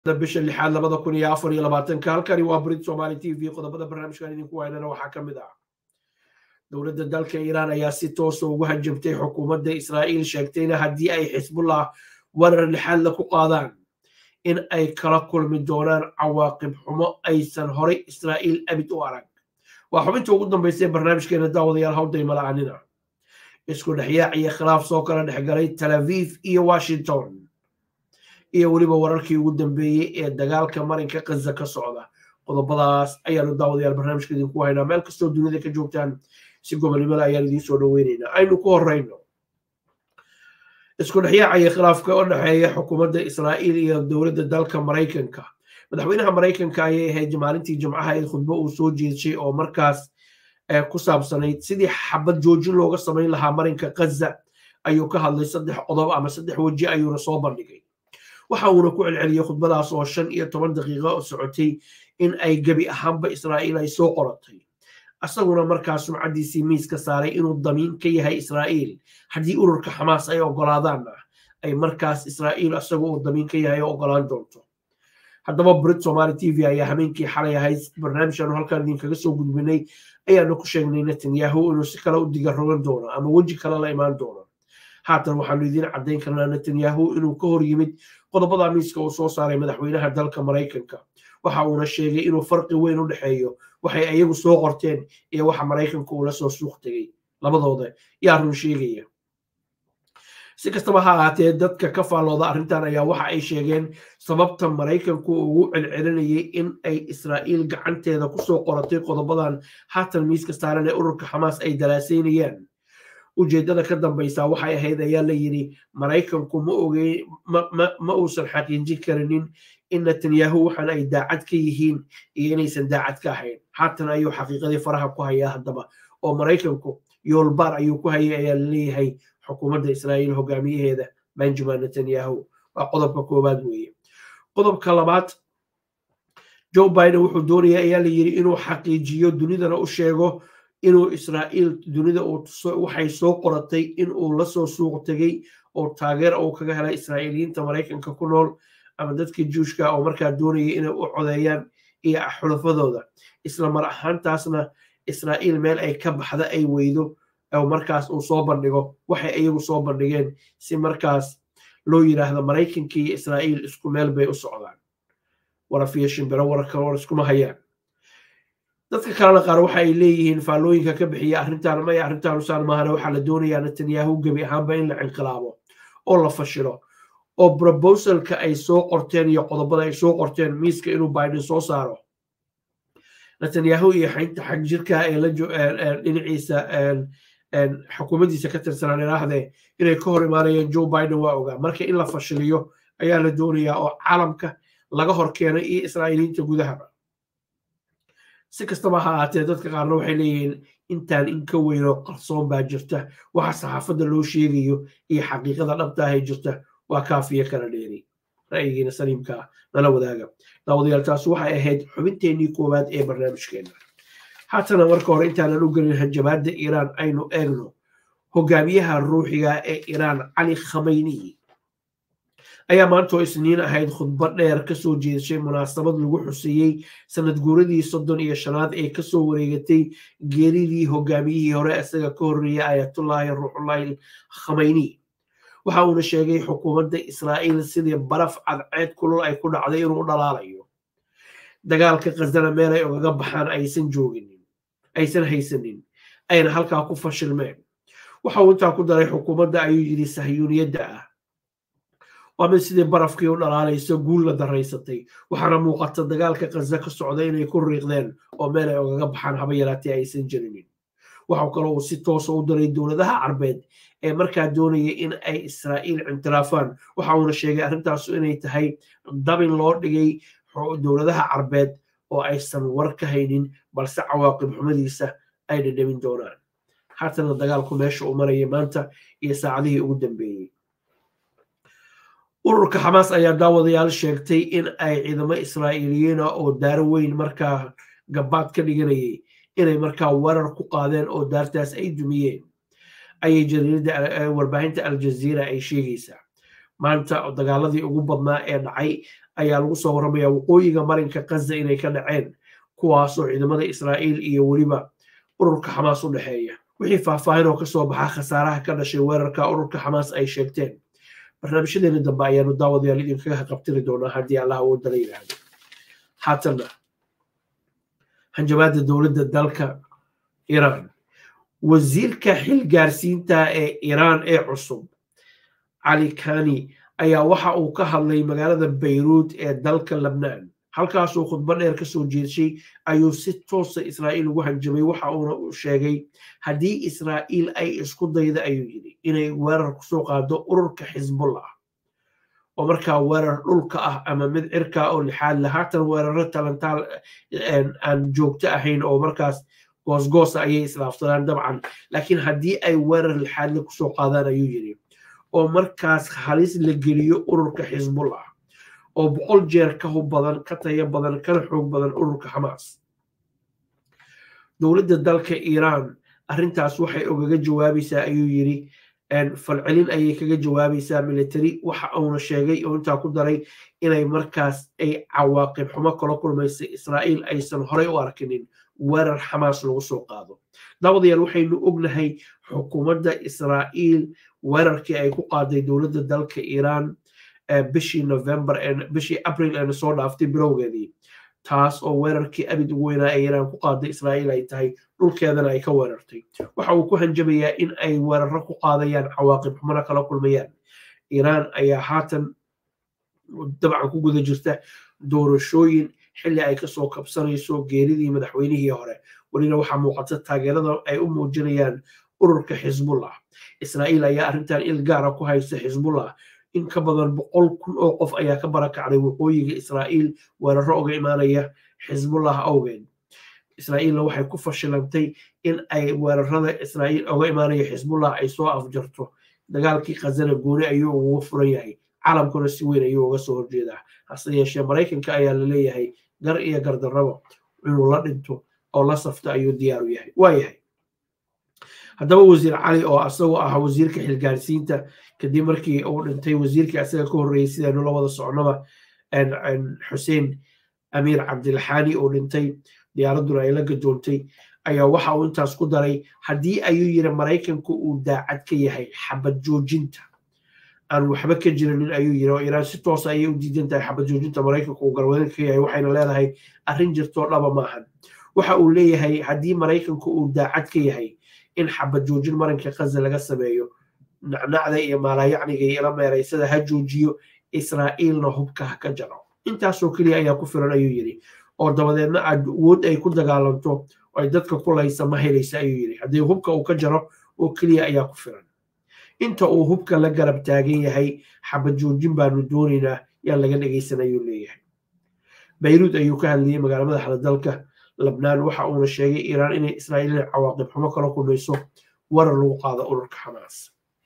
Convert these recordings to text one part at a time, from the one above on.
bisha lixaad labada kun iyo afar iyo labaatanka halkani waa brit somali t v qodobada barnaamijkan idinku waynana waxaa ka mid ah dowladda dalka iiraan ayaa si toosa ugu hajabtay xukuumadda israa'iil sheegtayna haddii ay xisbullah warar lixaadla ku qaadaan in ay kala kulmi doonaan cawaaqib xumo aysan horay israa'iil abid u arag waa xubinta ugu dambaysa ee barnaamijkeena daawadayaal hawday mala'anina isku dhexyaac iyo khilaaf soo kala dhexgalay tel aviv iyo washington iyo weliba wararkii ugu dambeeyey ee dagaalka marinka kaza ka socda qodobadaas ayaanu daawadayaal barnaamijka idinku haynaa meel kastoo dunida ka joogtaan si gobolnimada ayaan idiin soo dhoweynaynaa aynu ku horeyno isku dhexyaaca iyo khilaafka u dhexeeya xukuumadda israa'iil iyo dowladda dalka maraykanka madaxweynaha maraykanka ayay ahayd maalintii jimcaha ee khudbo uu soo jeedshay oo markaas ku saabsanayd sidii xabad joojin looga samayn lahaa marinka kaza ayuu ka hadlay saddex qodob ama saddex weji ayuuna soo bandhigay waxa uuna ku celceliyey khudbadaas oo shan iyo toban daqiiqo oo socotay in ay gebi ahaanba israa'iil ay soo qoratay asaguna markaas sumcaddiisii miiska saaray inuu damiin ka yahay israa'iil haddii ururka xamaas ay ogolaadaanna ay markaas israa'iil asagu uu damiin ka yahay oo ogolaan doonto haddaba brit somali t v ayaa habeenkii xalay ahayd barnaamijkaanu halkaan idinkaga soo gudbinay ayaanu ku sheegnay netanyahu inuu si kale u diga rogan doono ama weji kale la imaan doono haatan waxaanu idiin caddayn karnaa netanyahu inuu ka hor yimid qodobada miiska uu soo saaray madaxweynaha dalka maraykanka waxa uuna sheegay inuu farqi weyn u dhexeeyo waxay ayagu soo qorteen iyo waxa maraykanka uula soo suuq tegey labadooda yaa run sheegaya si kastaba ha ahaatee dadka ka faallooda arrintan ayaa waxa ay sheegeen sababta maraykanku ugu celcelinayay in ay israa'iil gacanteeda kusoo qoratay qodobadan haatan miiska saaran ee ururka xamaas ay dalaasaynayaan ujeeddada ka dambaysa waxay ahayd ayaa la yidhi maraykanku ma ogey ma uusan xaqiijin karinin in netanyahu waxaan ay daacad ka yihiin iyo inaysan daacad ka ahayn haatan ayuu xaqiiqadii faraha ku hayaa haddaba oo maraykanku yoolbaar ayuu ku hayay ayaa laleeyahay xukuumadda israa'iil hogaamiyaheeda benjamin netanyahu waa qodobka koowaad weeye qodobka labaad joe biden wuxuu doonaya ayaa la yidhi inuu xaqiijiyo dunidana u sheego inuu israa'iil dunida waxay soo qoratay in uu la soo suuq tegey oo taageer uu kaga helay israa'iiliyiinta maraykanka ku nool ama dadkii juushka oo markaa doonayay inay u codeeyaan iyo xulafadooda isla mar ahaantaasna israa'iil meel ay ka baxda ay weydo oo markaas uu soo bandhigo waxay iyagu soo bandhigeen si markaas loo yidhaahdo maraykanka iyo israa'iil isku meel bay u socdaan warafiyo shimbiro wararka war iskuma hayaan dadka kalena qaar waxa ay leeyihiin faallooyinka ka bixiya arrintan maya arrintan usaan maahane waxaa la doonayaa netanyahu gebi ahaanba in la cinqilaabo oo la fashilo oo brobosalka ay soo qorteen iyo qodobada ay soo qorteen miiska inuu biden soo saaro netanyahu iyo xaynta xagjirka ee dhinaciisa xukuumaddiisa ka tirsanaan idhaahdee inay ka hor imaanayeen joe biden waa ogaa marka in la fashiliyo ayaa la doonayaa oo caalamka laga hor keenay iyo israa'iiliyiinta gudahaba si kastaba ha ahaatee dadka qaarna waxay leeyihiin intaan in ka weynoo qarsoon baa jirta waxa saxaafadda loo sheegayo iyo xaqiiqada dhabtaahay jirta waa kaafiyo kala dheeri ra'yigiina saliimkaa nala wadaaga daawadayaal taas waxay ahayd xubinteennii koowaad ee barnaamijkeena haatana marka hore intaanan u gelin hanjabaadda iiraan aynu eegno hogaamiyaha ruuxiga ee iiraan cali khamayniyi ayaa maantoo isniin ahayd khudbo dheer kasoo jeedashay munaasabad lagu xuseeyey sanad guuradii soddon iyo shanaad ee kasoo wareegatay geeridii hogaamiyihii hore isaga ka horreeyay ayatullaahi ruuxullaahi khamayni waxa uuna sheegay xukuumadda israa'iil sidii baraf cadceed kulul ay ku dhacday inuu dhalaalayo dagaalka khazana meel ay ogaga baxaan aysan jooginin aysan haysanin ayna halkaa ku fashilmeen waxa uu intaa ku daray xukuumadda ayuu yidhi sahyuuniyadda ah waa mid sidii barafkii u dhalaalayso guul la daraysatay waxaana muuqata dagaalka khaza ka socda inay ku riiqdeen oo meel ay ogaga baxaan haba yaraatee aysan jirinin waxau kaloo uu si toosa u daray dowladaha carbeed ee markaa doonaya in ay israa'iil cintiraafaan waxa uuna sheegay arrintaasu inay tahay dabin loo dhigay dowladaha carbeed oo aysan war ka haynin balse cawaaqib xumadiisa ay dhadhamin doonaan haatana dagaalku meesha uu maraya maanta iyo saacadihii ugu dambeeyey ururka xamaas ayaa daawadayaal sheegtay in ay ciidamo israa'iiliyiina oo daaro weyn markaa gabaad ka dhiganayay inay markaa weerar ku qaadeen oo daartaas ay dumiyeen ayay jariirada warbaahinta aljaziira ay sheegaysaa maanta dagaaladii ugu badnaa ee dhacay ayaa lagu soo warramaya waqooyiga marinka kaza inay ka dhaceen kuwaasoo ciidamada israa'iil iyo weliba ururka xamaas u dhexeeya wixii faahfaahin oo kasoo baxa khasaaraha ka dhashay weerarka ururka xamaas ay sheegteen barnaamijyadeena dambe ayaanu daawadayaal idinkaga qabtiri doonaa haddii allah uu dala yidhaahdo haatanna hanjabaadda dowladda dalka iiraan wasiirka xilgaarsiinta ee iiraan ee cusub cali kani ayaa waxa uu ka hadlay magaalada bayruud ee dalka labnaan halkaasuu khudbo dheer ka soo jeedshay ayuu si toosa israa'iil ugu hanjabay waxa uuna u sheegay haddii israa'iil ay isku dayda ayuu yidhi inay weerar kusoo qaado ururka xisbullah oo markaa weerar dhulka ah ama mid cirka oo lixaad le haatan weeraro talantaal aan joogto ahayn oo markaas goosgoosa ayay islaafsadaan dabcan laakiin haddii ay weerar lixaadle kusoo qaadaan ayuu yidhi oo markaas halis la geliyo ururka xisbullah oo boqol jeer ka hub badan ka tayo badan kana xoog badan ururka xamaas dowladda dalka iiraan arrintaas waxay ogaga jawaabaysaa ayuu yidhi falcelin ayay kaga jawaabaysaa military waxa uuna sheegay oo intaa ku daray inay markaas ay cawaaqib xumo kala kulmaysa israa'iil aysan horey u arkinin weerar xamaas lagu soo qaado dabadayaal waxaynu ognahay xukuumadda israa'iil weerarkii ay ku qaaday dowladda dalka iiraan bishii november bishii april eena soo dhaaftay bilowgeedii taas oo weerarkii abid ugu weynaa ee iiraan ku qaaday israa'iil ay tahay dhulkeedana ay ka weerartay waxa uu ku hanjabayaa in ay weeraro ku qaadayaan cawaaqib xumana kala kulmayaan iiraan ayaa haatan dabcan ku guda jirta doorashooyin xilli ay kasoo kabsanayso geeridii madaxweynihii hore welina waxaa muuqata taageerada ay u muujinayaan ururka xisbullah israa'iil ayaa arrintan il gaara ku haysta xisbullah in ka badan boqol kun oo qof ayaa ka barakacday waqooyiga israa'iil weeraro uga imaanaya xisbullah awgeed israa'iilna waxay ku fashilantay in ay weerarada israa'iil uga imaanaya xisbullah ay soo afjarto dagaalkii khazana gooni ayuu uga furan yahay caalamkuna si weyn ayuu uga soo horjeedaa hase yeeshee maraykanka ayaa la leeyahay gar iyo gardarrabo inuu la dhinto oo la safto ayuu diyaar u yahay waa yahay haddaba wasiir cali oo asagoo ah wasiirka xilgaarsiinta kadib markii uu dhintay wasiirkii asaga ka horreeyey sidaynu la wada socnoba xuseen amiir cabdilxaani uu dhintay diyaaradduna ay la gadoontay ayaa waxa uu intaas ku daray haddii ayuu yiri maraykanku uu daacad ka yahay xabad joojinta aan waxba ka jirinin ayuu yiri oo iiraan si toosa ayay u diidan tahay xabad joojinta maraykanku uu garwadanka ka yahay waxayna leedahay arrin jirtoo dhaba maahan waxa uu leeyahay haddii maraykanku uu daacad ka yahay in xabad joojin marinka kaza laga sameeyo nacnacda iyo maalayacniga iyo ila meeraysada ha joojiyo israa'iilna hubka ha ka jaro intaasoo keliya ayaa ku filan ayuu yidhi oo dabadeedna awood ay ku dagaalanto ay dadka kulaysa ma helaysa ayuu yidhi haddii hubka uu ka jaro oo keliya ayaa ku filan inta uu hubka la garab taagan yahay xabad joojin baanu doonaynaa yaan laga dhegaysan ayuu leeyahay bayruud ayuu ka hadlayay magaala madaxda dalka labnaan waxa uuna sheegay iiraan inay israa'iil inay cawaaqib xumo kala kulmayso warar lagu qaado ururka xamaas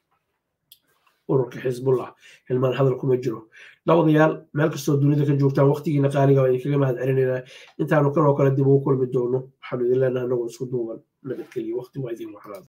ururka xisbullah hilmaan hadal kuma jiro labadayaal meel kastoo dunida ka joogtaan waqtigiina qaaliga waa idinkaga mahad celinaynaa intaanu kanoo kale dib ugu kulmi doono waxaanu idin leenaha anagoo isku duuban nabadgeliyo waqti waa idin wacnaada